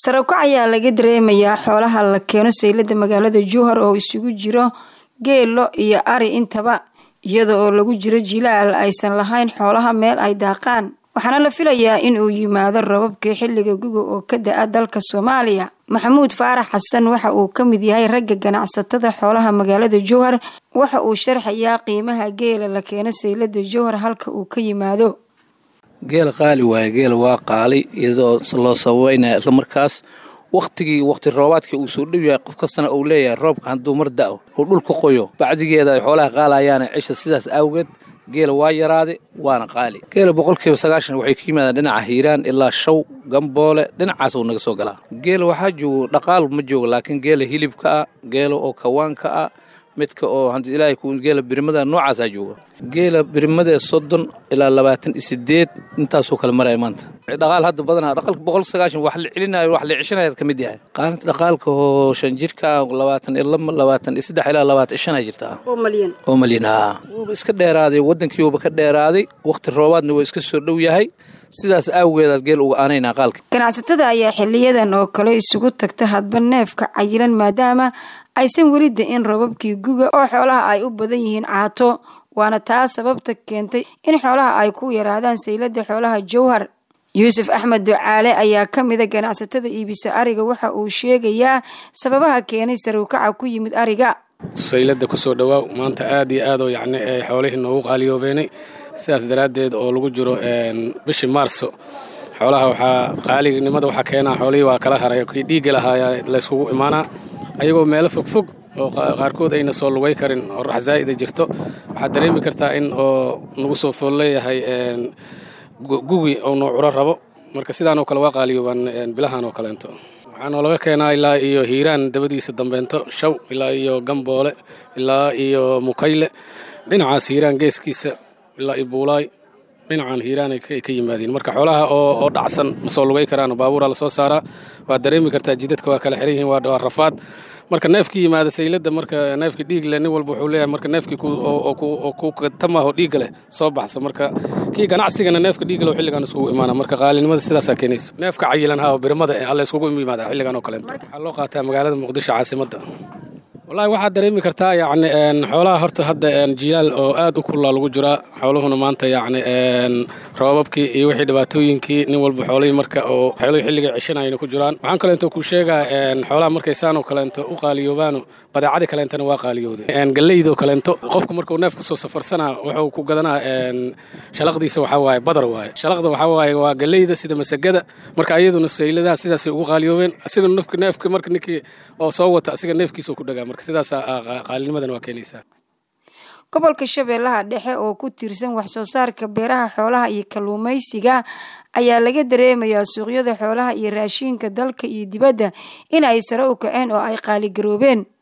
sarakac ayaa laga dareemayaa xoolaha la keeno saylada magaalada jowhar oo isugu jiro geelo iyo ari intaba iyada oo lagu jiro jilaal aysan lahayn xoolaha meel ay daaqaan waxaana la filayaa in uu yimaado rababkii xilliga guga oo ka da-a dalka soomaaliya maxamuud faarax xasan waxa uu ka mid yahay ragga ganacsatada xoolaha magaalada jowhar waxa uu sharxayaa qiimaha geela la keeno saylada jowhar halka uu ka yimaado geel qaali waaye geel waa qaali iyadoo loo sababeynaya islamarkaas wakhtigii wakhti roobaadkii uu soo dhow yahay qof kastana uu leeyahay roobka hadduu mar da-o uu dhulka qoyo bacdigeeda ay xoolaha qaalayaana cisha sidaas awgeed geela waa yaraaday waana qaali geela boqolkiiba sagaashan waxay ka yimaadaan dhinaca hiiraan ilaa shaw gamboole dhinacaas uu naga soo galaa geela waxaa joogo dhaqaal ma joogo laakiin geela hilibka ah geela oo kawaanka ah midka oo hanti ilaahay ku geela birimada noocaasaa jooga geela birimadee soddon ilaa labaatan iyo sideed intaasuu kale maraya maanta dhaqaal hadda badanaa dhaqaalka boqol sagaashan wax la celinayo wax la ceshanaya ka mid yahay qaalinta dhaqaalka oo shan jirka labaatan iyo laba labaatan iyo saddex ilaa labaatan iyo shan jirta oo malyan oo malyan haa wuuba iska dheeraaday waddankiiuba ka dheeraaday wakhti roobaadna waa iska soo dhow yahay sidaas awgeedaas geel uga aanaynaa qaalka ganacsatada ayaa xiliyadan oo kale isugu tagta hadba neefka cayilan maadaama aysan weli da-in rababkii guga oo xoolaha ay u badan yihiin caato waana taa sababta keentay in xoolaha ay ku yaraadaan saylada xoolaha jowhar yuusuf axmed ducaale ayaa ka mida ganacsatada iibisa ariga waxa uu sheegayaa sababaha keenay sarowkaca ku yimid ariga saylada kusoo dhawaaw maanta aad iyo aadoo yacni xoolihii noogu qaaliyoobeenay sidaas daraaddeed oo lagu jiro bishii maarso xoolaha waxaa qaalignimada waxaa keenaa xoolihii waa kala haray kii dhiigga lahaaya layskugu imaanaa ayagoo meelo fogfog oo qaarkood ayna soo lugay karin oo rax zaa'ida jirto waxaad dareemi kartaa in oo nagu soo fool leeyahay gugi oo noo curo rabo marka sidaanoo kale waa qaaliyoobaan bilahan oo kaleento waxaanoo laga keenaa ilaa iyo hiiraan dabadiisa dambeento shaw ilaa iyo gamboole ilaa iyo mukayle dhinacaas hiiraan geeskiisa ilaa iyo buulaay dhinacan hiiraan ay ka yimaadeen marka xoolaha oo dhacsan ma soo lugay karaan baabuura lasoo saaraa waad dareemi kartaa jidadka waa kala xiran yihiin waa rafaad marka neefkii yimaada saylada marka neefkii dhiig leh nin walba wuxuu leeyahay marka neefkii oo ku katamaho dhiigga leh soo baxsa marka kii ganacsigana neefka dhiigga leh xilligan iskugu imaana marka qaalinimada sidaasaa keenayso neefka cayilan ha oo birimada eh alla iskugu yimaada xilligan oo kaleento waxaa loo qaataa magaalada muqdisho caasimadda wallaahi waxaad dareemi kartaa yacni xoolaha horta hadda jilaal oo aad u kullaa lagu jiraa xooluhuna maanta yacni roobabkii iyo wixii dhibaatooyinkii nin walba xoolihii marka oo xoolihii xilliga ceshanayna ku jiraan waxaan kaleento kuu sheegaa xoolaha markay saanoo kaleento u qaaliyoobaano badeecadii kaleentana waa qaaliyooday galeydoo kaleento qofku markuu neef kusoo safarsanaa wuxuu ku gadanaa shalaqdiisa waxaa waaye badar waaye shalaqda waxaa waaye waa galeyda sida masagada marka ayaduna sayladaha sidaasay ugu qaaliyoobeen asiga neefka neefka marka ninkii oo soo wata asiga neefkiisa ku dhagaa marka sidaas qaalinimadan waa keenaysaa gobolka shabeellaha dhexe oo ku tiirsan wax soo saarka beeraha xoolaha iyo kalluumaysiga ayaa laga dareemayaa suuqyada xoolaha iyo raashiinka dalka iyo dibadda in ay sare u kaceen oo ay qaaligaroobeen